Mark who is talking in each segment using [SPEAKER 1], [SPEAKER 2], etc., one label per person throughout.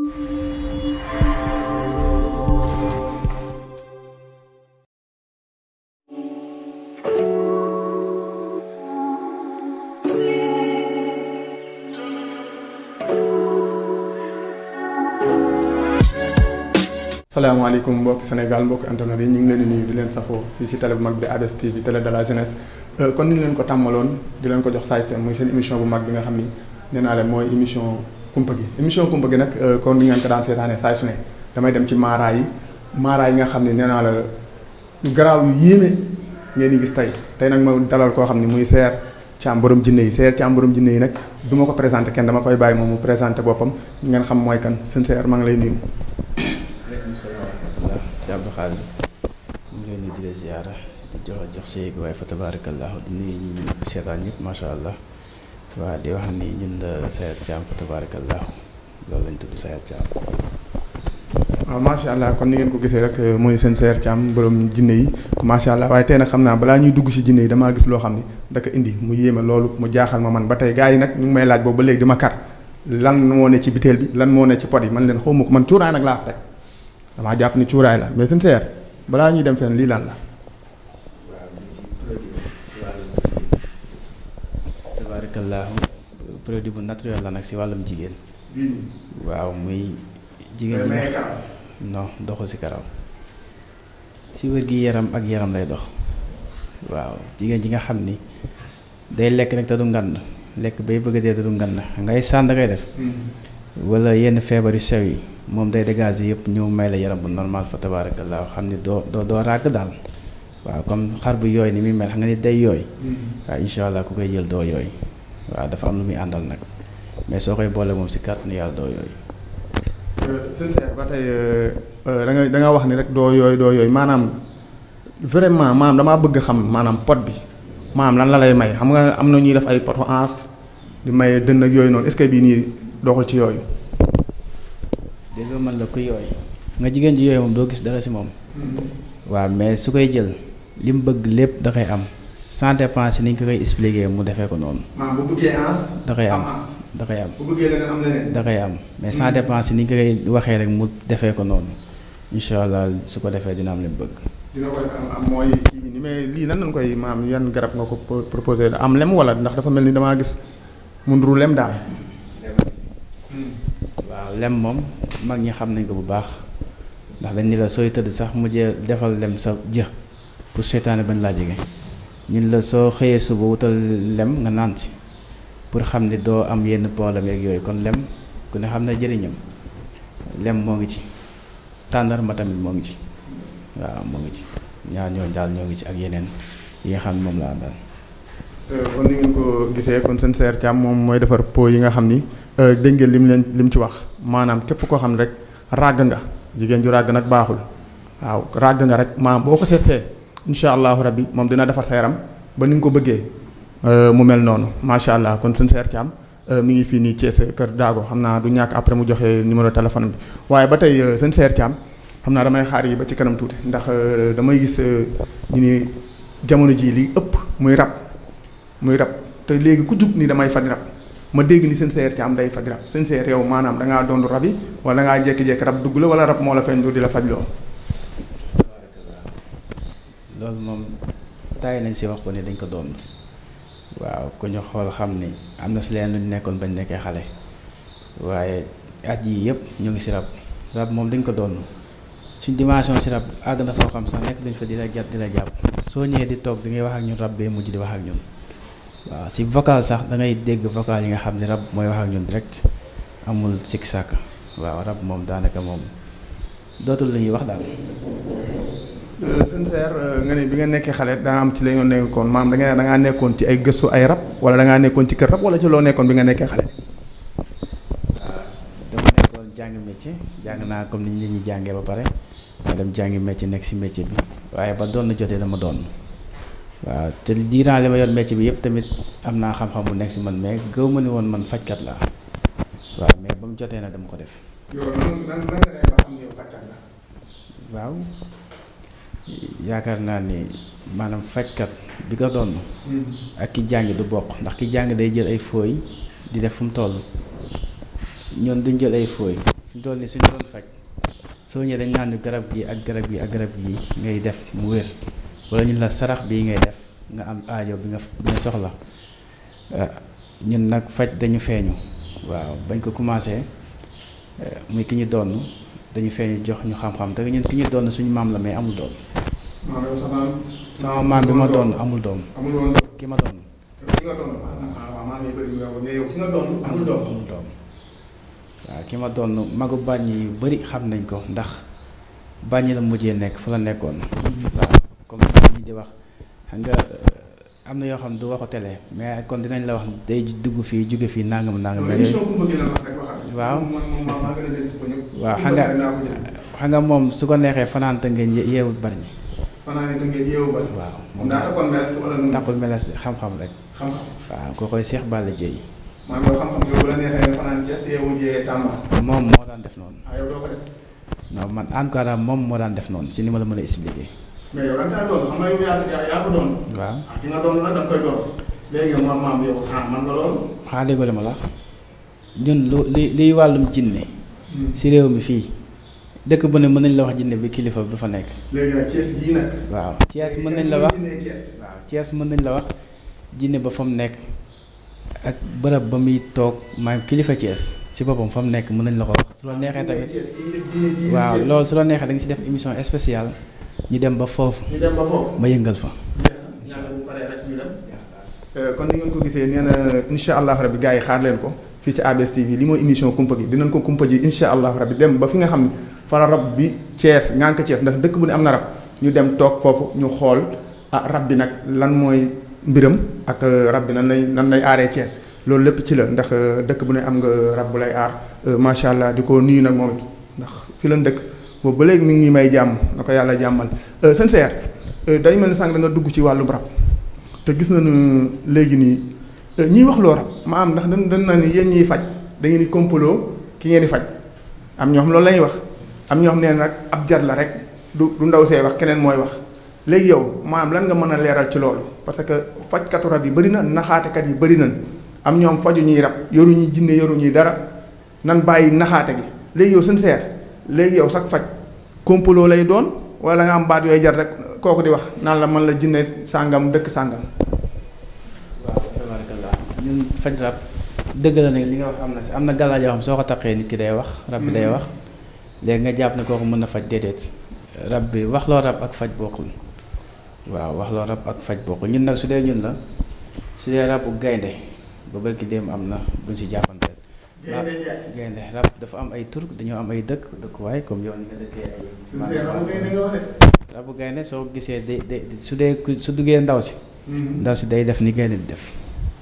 [SPEAKER 1] salaamaaleykum mbokki Sénégal mbokki internet yi ñu ngi leen di nuyu di leen safoo fii ci télé bu mag bi ADS TV télé de la jeunesse kon ni ñu leen ko tàmmaloon di leen ko jox saay seen muy seen émission bu mag bi nga xam ni nee naa leen mooy émission kumpa gi émission kumpa gi nag kon ni ngeen ko daan seetaanee saay su ne damay dem ci maara yi maara yi nga xam ne nee naa la garaaw yu yéeme ngeen di gis tey tey nag ma dalal koo xam ne muy Seer Caam borom jinne yi Seer Caam borom jinne yi nag du ma ko présenté kenn dama koy bàyyi moom mu présenté boppam ngeen xam mooy kan seen Seer maa ngi lay nuyu
[SPEAKER 2] si Abdou Khadir ñu ngi leen di di la ziyaara di jox jox sa yéeg waaye fa tabaarakallaahu di nuyu ñi ñu seetaan ñëpp macha allah waa di wax ni ñun la Sayar Thiam fa tabaarakallaahu loolu lañ tudd Sayar Thiam.
[SPEAKER 1] waaw macha allah kon ni ngeen ko gisee rek mooy seen Sayar Thiam borom jinne yi macha allah waaye tey nag xam naa balaa ñuy dugg si jinne yi damaa gis loo xam ni daka indi mu yéeme loolu mu jaaxal ma man ba tey gars yi nag ñu ngi may laaj boobu ba léegi di ma kar lan moo ne ci biteel bi lan moo ne ci pot yi man leen xaw ma ko man cuuraay nag laa teg damaa jàpp ni cuuraay la mais seen seer balaa ñuy dem fenn lii lan la.
[SPEAKER 2] tabaarakallaahu produit bu naturel la nag si wàllum jigéen. waaw muy. jigéen ji nga non doxu si karaw si wér gi yaram ak yaram lay dox. waaw jigéen ji nga xam ni day lekk nag te du ngand lekk bay bëgg a dee te du ngand ngay sànd ngay def. wala yenn feebar yu sew yi. moom day dégager yëpp ñëw may la yaram bu normal fa tabaarakallaa xam ni doo doo doo ràgg daal waaw comme xar bu yooy ni muy mel xam nga ni day yooy waaw incha allah ku koy jël doo yooy waaw dafa am lu muy àndal nag mais soo koy boole moom si kàttanu yàlla doo yooy.
[SPEAKER 1] sëñ Seex ba tey da nga da nga wax ni rek doo yooy doo yooy maanaam vraiment maanaam damaa bëgg xam maanaam pot bi maanaam lan la lay may xam nga am na ñuy def ay poto ans di may dënn ak yooyu noonu est-ce que bii nii doxul ci yooyu.
[SPEAKER 2] dégg nga man la ku yooy nga jigéen ji yooyu moom doo gis dara si moom waaw mais su koy jël li mu bëgg lépp da koy am sans dépense ni ñu ko koy expliquer mu defee ko noonu.
[SPEAKER 1] maanaam bu bëggee ans.
[SPEAKER 2] da koy am da koy am.
[SPEAKER 1] bu bëggee leneen am leneen.
[SPEAKER 2] da koy am mais sans dépense ni ñu ko koy waxee rek mu defee ko noonu incha allah su ko defee dina am li mu bëgg.
[SPEAKER 1] dina ko am am mooy kii bi ni mais lii nan lañ koy maam yan garab nga ko proposé am lem wala ndax dafa mel ni damaa gis mu nduru lem daal.
[SPEAKER 2] waaw lem moom mag ñi xam nañ ko bu baax ndax dañ ni la sooy tëdd sax mujjee defal lem sa jë pour seytaane bañ laa jege ñun la soo xëyee suba wutal lem nga naan si pour xam ni doo am yenn problème yeeg yooyu kon lem ku ne xam ne jëriñam lem moo ngi ci tàndarma tamit moo ngi ci waaw moo ngi ci ñaar ñoo daal ñoo ngi ci ak yeneen yi nga xam ne moom laa daal.
[SPEAKER 1] kon ni ngeen ko gisee kon seen Seer Thiam moom mooy defar pot yi nga xam ni dégg ngeen lim leen lim ci wax maanaam képp koo xam ne rek ràgg nga jigéen ju ràgg nag baaxul waaw ràgg nga rek maanaam boo ko seetsee incha allahu rabbi moom dina defar sa yaram ba ni nga ko bëggee mu mel noonu macha allah kon seen Seer Thiam mi ngi fii nii Thiès Kër Daago xam naa du ñàkk après mu joxe numéro téléphone bi waaye ba tey seen Seer Thiam xam naa damay xaar yi ba ci kanam tuuti ndax damay gis ñu ni jamono jii li ëpp muy rab. muy rab te léegi ku jug ni damay faj rab ma dégg ni seen seer ci am day faj rab seen seer yow maanaam da ngaa doon rab yi wala da ngaa jékki-jékki rab dugg la wala rab moo la feeñ di la faj loo.
[SPEAKER 2] loolu moom taay nañ si wax ko ni dañ ko doon waaw ku ñu xool xam ni am na si leen lu ñu nekkoon bañ nekkee xale waaye at yii yëpp ñu ngi si rab rab moom dañ ko doon suñ dimension si rab àgg na foo xam sax nekk dañ fa di la jàpp di la jàpp soo ñëwee di toog di ngay wax ak ñun rab bee mujj di wax ak ñun. waaw si vocal sax da ngay dégg vocal yi nga xam ne rab mooy wax ak ñun direct amul sikk sàkk waaw rab moom daanaka moom dootul la ñuy wax daal.
[SPEAKER 1] seen seer nga ne bi nga nekkee xale daa am ci la ñu nekkoon maam da nga da ngaa nekkoon ci ay gëstu ay rab wala da ngaa nekkoon ci kër rab wala ci loo nekkoon bi nga nekkee xale.
[SPEAKER 2] dama nekkoon jàng métier jàng naa comme ni nit ñi jàngee ba pare ma dem jàngi métier nekk si métier bi waaye ba doon na jotee dama doon. waaw te diiraan li ma yor métier bi yëpp tamit am naa xam-xam bu nekk si man mais gëw ma ni woon man fajkat laa waaw mais ba mu jotee na dama ko def.
[SPEAKER 1] yow nan nan nga lay ba xam ne yow fajkat la.
[SPEAKER 2] waaw yaakaar naa ni maanaam fajkat bi ko doon. ak ki jàng du bokk ndax ki jàng day jël ay fooy di def fu mu toll ñoon duñ jël ay fooy fi mu toll nii suñu doon faj soo ñëwee dañ naan ñu garab gi ak garab gi ak garab gi ngay def mu wér wala ñu la sarax bii ngay def nga am aajo bi nga bi nga soxla ñun nag faj dañu feeñu waaw bañ ko commencé muy ki ñu doon dañu feeñu jox ñu xam-xam te ñun ki ñu doon suñu maam la mais amul doom sama maam bi ma doon amul doom
[SPEAKER 1] amul woon
[SPEAKER 2] ki ma doon
[SPEAKER 1] ki nga doon waaw maam yi bëri mais yow ki nga doon amul doom
[SPEAKER 2] amul doom waaw ki ma doon magu bàññi yu bëri xam nañ ko ndax bàññi la mujjee nekk fa la nekkoon waaw comme ñi di wax xam nga am na yoo xam ne du waxu télé mais kon dinañ la wax day dugg fii jóge fii nangam nangam mais yooyu waaw waaw xam nga xam nga moom su ko neexee fanaan te ngeen yeewul bari ñi
[SPEAKER 1] fanaan te ngeen yeewu bari
[SPEAKER 2] waaw
[SPEAKER 1] moom daa takkoon meles wala nu
[SPEAKER 2] takkul meles xam-xam rek
[SPEAKER 1] xam-xam
[SPEAKER 2] waaw ko koy Seex Balla Dieye
[SPEAKER 1] maanaam yow xam-xam yow bu la neexee nga fanaan Thiès yeewu jee Tamba
[SPEAKER 2] moom moo daan def noonu
[SPEAKER 1] ah yow doo ko def
[SPEAKER 2] non man en tout cas daal moom moo daan def noonu si ni ma la mën a expliquer
[SPEAKER 1] mais yow da nga kaa doon xam nga yow yaa yaa yaa ko doon
[SPEAKER 2] waaw
[SPEAKER 1] ah ki nga doon nag da nga koy doon léegi maam maam yow ah man nga loolu
[SPEAKER 2] xanaa déggoo li ma la wax ñun lu li liy wàllum jinne si réew mi fii dëkk bu ne mën nañ la wax jinne bi kilifa bi fa nekk
[SPEAKER 1] léegi nag Thiès gii nag
[SPEAKER 2] waaw Thiès mën nañ la wax
[SPEAKER 1] Thiès
[SPEAKER 2] waaw Thiès mën nañ la wax jinne ba fa mu nekk ak bërëb ba muy toog maanaam kilifa Thiès si boppam fa mu nekk mën nañ la ko wax su la neexee tamit waaw loolu su la neexee da nga si def émission spéciale ñu dem ba foofu
[SPEAKER 1] ñu dem ba foofu
[SPEAKER 2] ma yëngal fa
[SPEAKER 1] ñaata bu paree rek ñu dem kon ni ngeen ko gisee nee na incha allah rabbi gars yi xaar leen ko fii ci ABS TV li mooy émission kumpa gi dinañ ko kumpa ji incha allah rabbi dem ba fi nga xam ne fa la rab bi Thiès ngànk Thiès ndax dëkk bu ne am na rab ñu dem toog foofu ñu xool ah rab bi nag lan mooy mbiram ak rab bi nan lay nan lay aaree Thiès loolu lépp ci la ndax dëkk bu ne am nga rab bu lay aar macha allah di ko nuyu nag moom it ndax fi lan dëkk boobu ba léegi mi ngi may jàmm na ko yàlla jàmmal seen seer day mel ni sànq da nga dugg ci wàllum rab te gis nañu léegi nii ñiy wax loo rab maanaam ndax dañ dañ na ni yéen ñiy faj da ngeen di kompaloo ki ngeen di faj am ñoo xam loolu la ñuy wax am ñoo xam ne nag ab jar la rek du du ndaw see wax keneen mooy wax léegi yow maanaam lan nga mën a leeral ci loolu parce que fajkatu rab yi bëri na naxaatekat yi bëri nañ am ñoom faju ñuy rab yoru ñuy jinne yoru ñuy dara nan bàyyi naxaate gi léegi yow suñ seer léegi yow sax faj kompaloo lay doon wala nga am baat yooyu jar rek kooku di wax naan la man la jinne sàngam dëkk sàngam
[SPEAKER 2] waaw tabarakallah ñun faj rab dëgg la ne li nga wax am na si am na gàllaaj yoo xam soo ko taqee nit ki day wax rab bi day wax léegi nga jàpp ne kooku mën na faj déedéet rab bi wax loo rab ak faj bokkul waaw wax loo rab ak faj bokkul ñun nag su dee ñun la su dee rabu gaynde ba bërki dem am na buñ si jàppante gaynde rab dafa am ay tur dañoo am ay dëkk dëkkuwaay comme yoon nga dëkkee ay rabu gaynde soo gisee day day su dee su duggee ndaw si ndaw si day def ni gaynde di def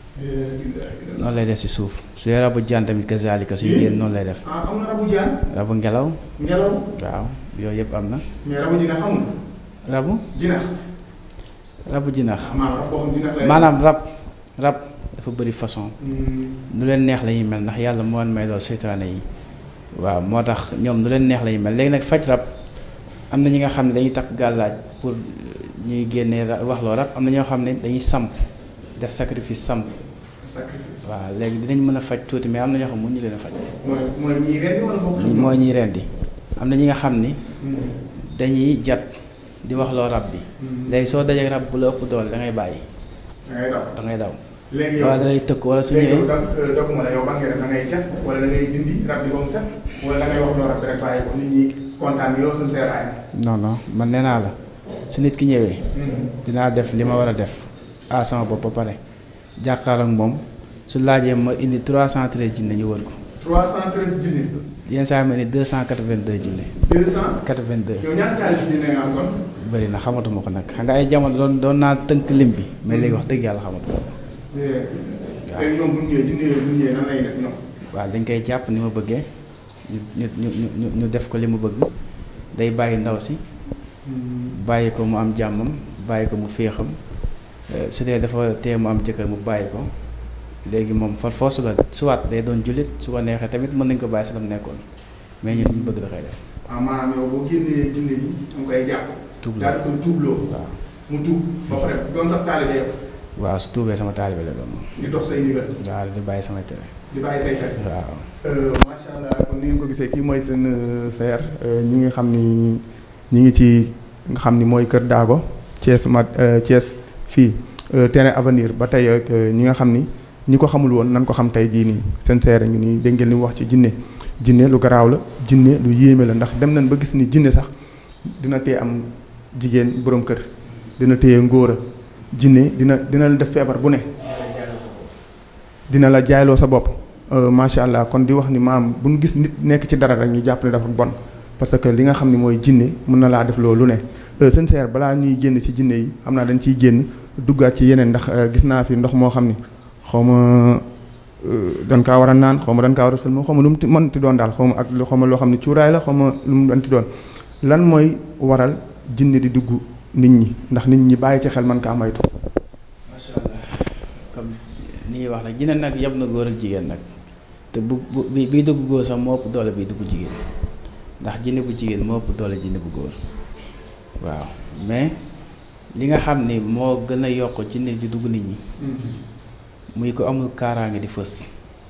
[SPEAKER 2] noonu lay def si suuf su dee rabu jaan tamit kazalika suy génn noonu lay def
[SPEAKER 1] ah am na rabu jaan
[SPEAKER 2] rabu ngelaw
[SPEAKER 1] ngelaw
[SPEAKER 2] waaw yooyu yëpp am na
[SPEAKER 1] mais rabu jinax amul
[SPEAKER 2] rabu
[SPEAKER 1] jinax
[SPEAKER 2] rabu jinax
[SPEAKER 1] maanaam rab boo xam jinax lay
[SPEAKER 2] maanaam rab rab dafa bëri façon nu leen neex la ñuy mel ndax yàlla moo leen may loolu seytaane yi waaw moo tax ñoom nu leen neex la ñuy mel léegi nag faj rab am na ñi nga xam ne dañuy takk gàllaaj pour ñuy génnee ra- wax loo rab am na ñoo xam ne dañuy samp def sacrifice samp waaw léegi dinañ mën a faj tuuti mais am na ñoo xam ne mënuñu leen a faj
[SPEAKER 1] mooy mooy ñii ren wala bokk
[SPEAKER 2] mooy ñiy rendi am na ñi nga xam ni dañuy jat di wax loo rab bi léegi soo dajee rab bu la ëpp doole da ngay bàyyi
[SPEAKER 1] da ngay daw
[SPEAKER 2] da ngay daw
[SPEAKER 1] léegi yow
[SPEAKER 2] wala da lay tëkk wala su
[SPEAKER 1] léegi yow
[SPEAKER 2] ñëwee
[SPEAKER 1] da dogguma la yow ban nga def da ngay jat wala da ngay dindi rab bi ba mu set wala da ngay wax loo rab bi rek bàyyi ko nit ñi kontaan yow suñ seeraay
[SPEAKER 2] non non man nee naa la su nit ki ñëwee dinaa def li ma war a def à sama bopp ba pare jàkkaarloo ak moom su laajee ma indi 313 jinne ñu wër ko
[SPEAKER 1] 313 junni
[SPEAKER 2] yenn saa yi ma indi 282 jinne
[SPEAKER 1] 200
[SPEAKER 2] 82
[SPEAKER 1] yow ñaata taal junni nga am kon
[SPEAKER 2] bëri na xamatuma ko nag xam nga ay jamono doon doon naa tënk lim bi mais léegi wax dëgg yàlla xamatuma ko
[SPEAKER 1] léegi ñoom bu ñu ñëwee junni yooyu bu ñu ñëwee nan lay def ñoom
[SPEAKER 2] waaw dañ koy jàpp ni ma bëggee ñu ñu ñu ñu ñu def ko li mu bëgg day bàyyi ndaw si bàyyi ko mu am jàmmam bàyyi ko mu féexam euh, su dee dafa tee mu am jëkkër mu bàyyi ko léegi moom far foosu la soit day doon jullit su ko neexee tamit mën nañ ko bàyyi si la mu nekkoon mais ñun ñu bëgg da koy def
[SPEAKER 1] ah maanaam yow boo génnee junni bi da nga koy jàpp
[SPEAKER 2] tuub la
[SPEAKER 1] daal di koy tuubloo
[SPEAKER 2] waaw
[SPEAKER 1] mu tuub ba pare doon sax taalibe yow
[SPEAKER 2] waaw su tuubee sama taalibe la doon moom
[SPEAKER 1] di dox say ndigal
[SPEAKER 2] waaw di bàyyi samay tere
[SPEAKER 1] di bàyyi say xel.
[SPEAKER 2] waaw.
[SPEAKER 1] macha allah kon ni ngeen ko gisee kii mooy seen seer ñi nga xam ni ñi ngi ci nga xam ni mooy Kër Daago Thiès mat Thiès fii terrain avenir ba tey ak ñi nga xam ni ñi ko xamul woon nan ko xam tey jii nii seen seer ngi nii dégg ngeen li mu wax ci jinne jinne lu garaaw la jinne lu yéeme la ndax dem nañ ba gis ni jinne sax dina tee am jigéen boroom kër dina téye ngóora jinne dina dina la def feebar bu ne dina la jaayloo sa bopp macha allah kon di wax ni maam bu ñu gis nit nekk ci dara rek ñu jàpp ne dafa bon parce que li nga xam ne mooy jinne mën na laa def loolu ne seen seer balaa ñuy génn ci jinne yi xam naa dañ ciy génn duggaat ci yeneen ndax gis naa fi ndox moo xam ni xaw ma dañ kaa war a naan xaw ma dañ kaa war a sëlma xaw ma lu mu mënti doon daal xaw ma ak xaw ma loo xam ne cuuraay la xaw ma lu mu mënti doon lan mooy waral jinne di dugg nit ñi ndax nit ñi bàyyi ci xel man kaa moytu.
[SPEAKER 2] macha allah comme ni ñuy wax nag jinne nag yab na góor ak jigéen nag te bu bu bi biy dugg góor sax moo ëpp doole biy dugg jigéen ndax jinne bu jigéen moo ëpp doole jinne bu góor waaw mais li nga xam ni moo gën a yokk jinne di dugg nit ñi. muy ko amul kaaraange di fës.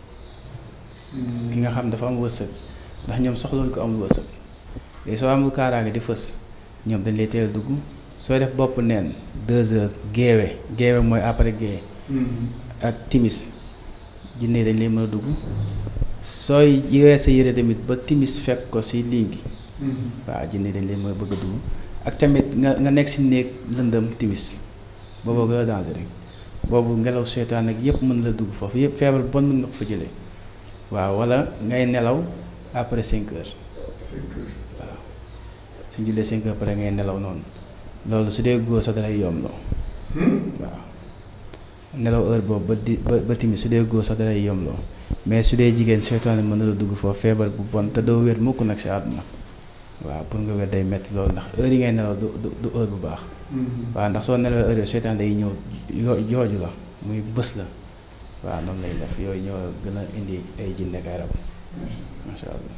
[SPEAKER 2] ki nga xam dafa am wërsëg ndax ñoom soxlawuñ ko amul wërsëg léegi soo amul kaaraange di fës ñoom dañ lay teel dugg sooy def bopp neen deux heures géewe géewe mooy après géewe ak timis jinne dañ lay mën a dugg sooy yowee sa yére tamit ba timis fekk ko si ligne gi waaw jinne dañ lay mën a bëgg a dugg ak tamit nga nga nekk si néeg lëndëm timis booboo gën a danger rek boobu ngelaw seytaan ak yëpp mën la dugg foofu yëpp feebar bon mën nga ko fa jëlee waaw wala ngay nelaw après cinq heures waaw suñ jullee cinq heures pare ngay nelaw noonu loolu su dee góor sax dalay yomb loo waaw nelaw heure boobu ba di ba ba timis su dee góor sax dalay yomb loo mais su dee jigéen seytaane mën na la dugg foofu feebar bu bon te doo wér mukk nag si àdduna waaw pour nga wér day metti loolu ndax heure yi ngay nelaw du du heure bu baax waaw ndax soo nelawee heure yooyu seytaan day ñëw yoo jooju la muy bës la waaw noonu lay def yooyu ñoo gën a indi ay jinne ak ay rab macha allah.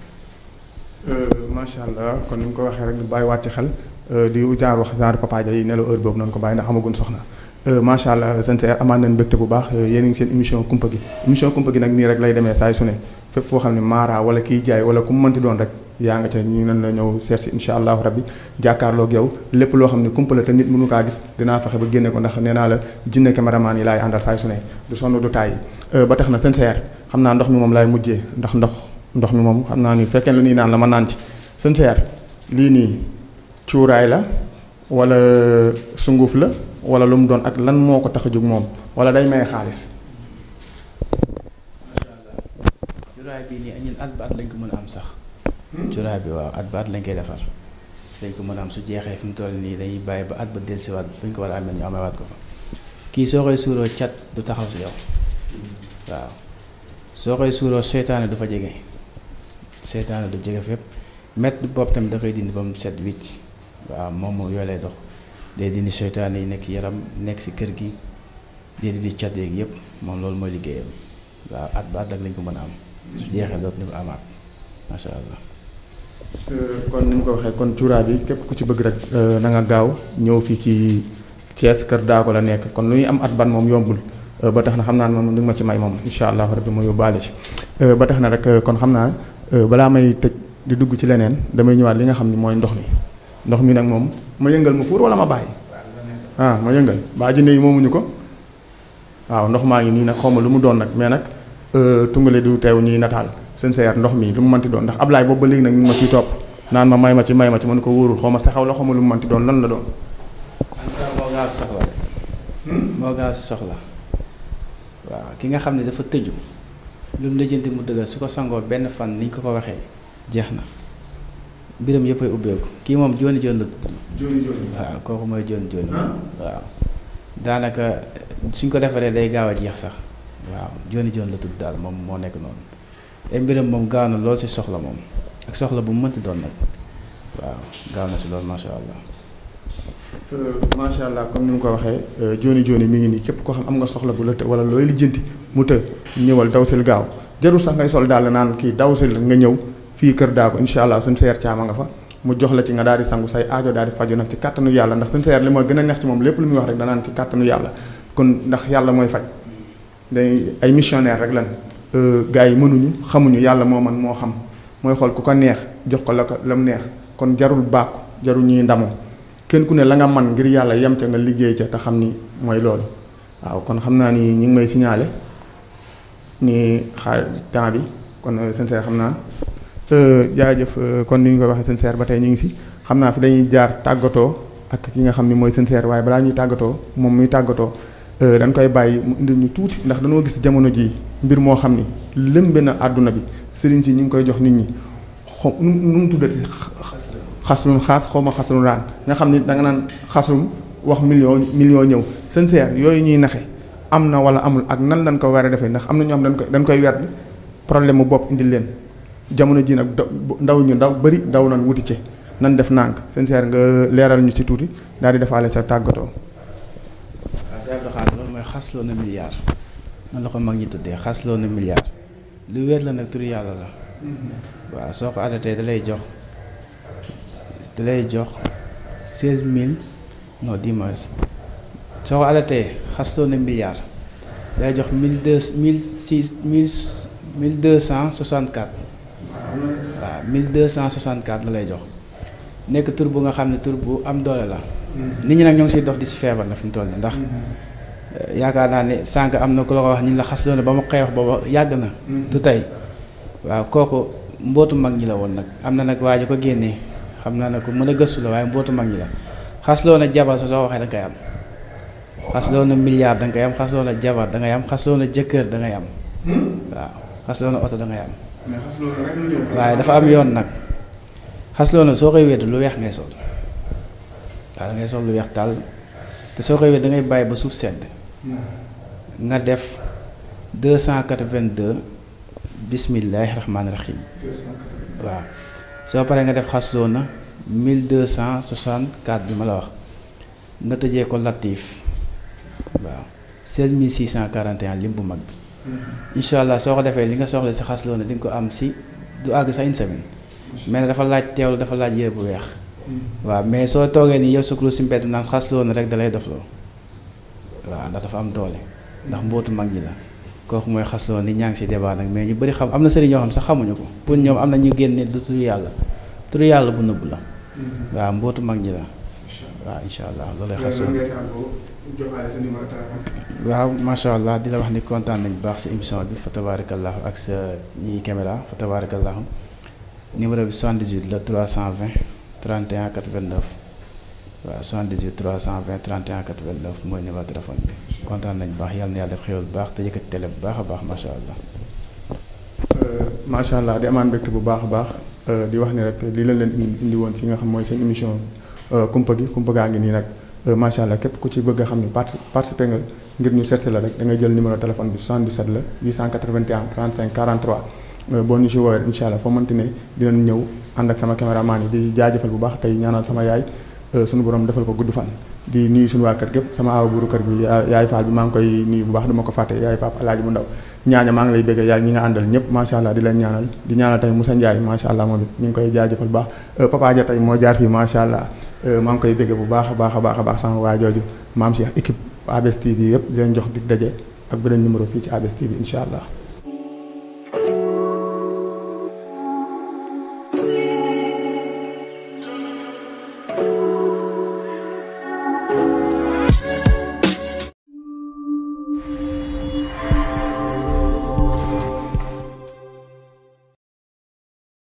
[SPEAKER 1] macha allah kon ni mu ko waxee rek ñu bàyyiwaat ci xel di genre wax genre papa yi nelaw heure boobu noonu ko bàyyi ndax amagun soxna macha allah seen seer amaan nañ mbégte bu baax yéen a ngi seen émission kumpa gi émission kumpa gi nag nii rek lay demee saa su ne fépp foo xam ne maara wala kiy jaay wala ku mu mënti doon rek yaa nga ca ñi nan la ñëw seet si incha allahu rabbi jàkkaarloog yow lépp loo xam ne kumpa la te nit mënu kaa gis dinaa fexe ba génne ko ndax nee naa la jinne caméraman yi laay àndal saa su ne du sonn du taay ba tax na seen seer xam naa ndox mi moom laay mujjee ndax ndox ndox mi moom xam naa ni fekkee lu nii naan la ma naan ci seen seer lii nii cuuraay la wala sunguf la wala lu mu doon ak lan moo ko tax a jóg moom wala day maye xaalis.
[SPEAKER 2] macha allah cuuraay bii nii ñun at ba at lañ ko mën a am sax. cuuraay bi waaw at ba at lañ koy defar dañ ko mën a am su jeexee fi mu toll nii dañuy bàyyi ba at ba dellusiwaat fu ñu ko war a amee ñu amewaat ko fa kii soo koy suuroo cat du taxaw si yow waaw soo koy suuroo seytaane du fa jege seytaane du jege fépp mett bopp tamit da koy dindi ba mu set wicc waaw moom moom yooyu lay dox day dindi seytaane yi nekk yaram nekk si kër gi day dindi cat yeeg yëpp moom loolu mooy liggéeyam waaw at ba at ak lañ ko mën a am su jeexee dootuñu ko amaat macha allah.
[SPEAKER 1] kon ni ñu ko waxee kon cuuraay bi képp ku ci bëgg rek na nga gaaw ñëw fii ci Thiès kër Daago la nekk kon lu ñuy am at ban moom yombul ba tax na xam naa ne moom li nga ma ci may moom incha allah rabbi ma yóbbaale ci ba tax na rek kon xam naa balaa may tëj di dugg ci leneen damay ñëwaat li nga xam ni mooy ndox mi ndox mi nag moom ma yëngal ma fuur wala ma bàyyi ah ma yëngal baa jinne yi moomuñu ko waaw ndox maa ngi nii nag xaw ma lu mu doon nag mais nag tungale du teew ñuy nataal seen seer ndox mi lu mu mënti doon ndax Ablaay boobu ba léegi nag ñu ngi ma ciy topp naan ma may ma ci may ma ci man ko wóorul xaw ma saxaw la xaw ma lu mu mënti doon lan la doon.
[SPEAKER 2] moo gaaw si soxla moo gaaw si soxla waaw ki nga xam ne dafa tëju lu mu lijjanti mu dëggal su ko sangoo benn fan niñ ko ko waxee jeex na mbiram yëpp ay ubbeeku kii moom jooni jooni la tudd
[SPEAKER 1] jooni jooni
[SPEAKER 2] waaw kooku mooy jooni jooni waaw daanaka suñ ko defaree day gaaw a jeex sax waaw jooni jooni la tudd daal moom moo nekk noonu ay mbiram moom gaaw na lool si soxla moom ak soxla bu mu mënti doon nag waaw gaaw na si loolu macha allah.
[SPEAKER 1] macha allah comme ni mu ko waxee jooni jooni mi ngi nii képp koo xam am nga soxla bu la të wala looy lijjanti mu të ñëwal dawsil gaaw jarul sax ngay sol daal naan kii dawsil nga ñëw fii kër Daago incha allah suñ seer caama nga fa mu jox la ci nga daal di sangu say aajo daal di faju nag ci kàttanu yàlla ndax suñ seer li ma gën a neex ci moom lépp lu muy wax rek danaan ci kàttanu yàlla kon ndax yàlla mooy faj day ay missionnaire rek lan gars yi mënuñu xamuñu yàlla moo man moo xam mooy xool ku ko neex jox ko la ko la mu neex kon jarul bàkku jarul ñuy ndamoo kenn ku ne la nga man ngir yàlla yem ca nga liggéey ca te xam ni mooy loolu waaw kon xam naa ni ñi ngi may signalé ni xaar temps bi kon sincère xam naa jaajëf kon ni ñu ko waxee sincère ba tey ñu ngi si xam naa fi dañuy jaar tàggatoo ak ki nga xam ni mooy sincère waaye balaa ñuy tàggatoo moom muy tàggatoo dañ koy bàyyi mu indil ñu tuuti ndax dañoo gis jamono jii mbir moo xam ni lëmbe na àdduna bi sëriñ si ñu ngi koy jox nit ñi xo nu nu mu tuddati xaslun xaas xaw ma xaslun raan nga xam ni da nga naan xaslun wax million million ñëw sincère yooyu ñuy naxe am na wala amul ak nan lañ ko war a defee ndax am na ñoo xam dañ koy dañ koy werd problème mu bopp indil leen jamono ji nag ndaw ñu ndaw bëri ndaw nañ wuti ci nan def nànk sincère nga leeral ñu ci tuuti daal di defaale sa tàggatoo.
[SPEAKER 2] waaw Cheikh Abdou Khadre loolu mooy xasloo na milliard noonu la ko mag ñi tuddee xasloo na milliard lu wér la nag turu yàlla la waaw soo ko adatee da lay jox da lay jox seize mille non dimanche soo ko adatee xasloo na milliard day jox mille deux mille six mille mille deux cent soixante quatre waaw mille deux cent soixante quatre la lay jox nekk tur bu nga xam ne tur bu am doole la. nit ñi nag ñoo ngi siy dox di si feebar na fi mu toll nii ndax yaakaar naa ne sànq am na ku la ko wax ñu la xas loolu ba ma xeex booba yàgg na. du tey waaw kooku mbootu mag ñi la woon nag am na nag waa ji ko génnee xam naa ne ko mën a gëstu la waaye mbootu mag ñi la xasloo na jabar sa soo waxee da nga koy am. xasloo na milliard da nga koy am xasloo na jabar da ngay am xasloo na jëkkër da ngay am. waaw xasloo na oto da ngay am. waaye dafa am yoon nag xasloo na soo koy wedd lu weex ngay sol. waaw da ngay sol lu weex tàll te soo koy wér da ngay bàyyi ba suuf sedd nga def deux cent quatre-vingt-deux bismillahi rahmaani rahim waaw soo paree nga def xasloo na mille deux cent soixante-quatre bi ma la wax nga tëjee ko latif waaw seize mille six cent quarante et un lim bu mag bi incha allah soo ko defee li nga soxla si xasloo na di nga ko am si du àgg sax une semaine mais ne dafa laaj teewlu dafa laaj yére bu weex waaw mais soo toogee nii yow sukkandu si mbedd naan xasloo na rek da lay dofloo waaw ndax dafa am doole ndax mbootu mag ñi la kooku mooy xasloo ni ñaa ngi si débat nag mais ñu bëri xam am na sëriñ ñoo xam sax xamuñu ko pour ñoom am na ñu génne du turu yàlla turu yàlla bu nëbb la waaw mbootu mag ñi la waaw incha allah loolay xasloo waaw macha allah di la wax ni kontaan nañ baax si émission bi fa tabarakallahu ak sa ñiy caméra fa tabarakallahu numéro bi 78 la 320 31 89 waaw 78 320 31 89 mooy numéro téléphone bi kontaan nañ baax yàlla na yàlla def xéwal bu baax te yëkkati télé bu baax a baax macha allah.
[SPEAKER 1] macha allah di amaan mbégte bu baax a baax di wax ni rek lii lañ leen indi woon si nga xam mooy seen émission kumpa gi kumpa gaa ngi nii nag macha allah képp ku ci bëgg a xam ni parti participer nga ngir ñu seet la rek da ngay jël numéro téléphone bi 77 la 881 35 43. boo ñu si woowee incha allah foo mënti ne dinañ ñëw ànd ak sama caméraman yi di jaajëfal bu baax tey ñaanal sama yaay sunu borom defal ko gudd fan. di nuyu suñu waa kër gépp sama aawa buuru kër bi yaay faal bi maa ngi koy nuyu bu baax duma ko fàtte yaay pap alaaji mu ndaw ñaaña maa ngi lay bëgg yaay ñi nga àndal ñëpp macha allah di leen ñaanal di ñaanal tey Moussa Ndiaye macha allah moom it ñu ngi koy jaajëfal bu baax papa ja tey moo jaar fii macha allah maa ngi koy bëgg bu baax a baax a baax a baax sama waa jooju maam Cheikh équipe ABS TV yëpp di leen jox dig daje ak beneen numéro fii ci ABS TV incha allah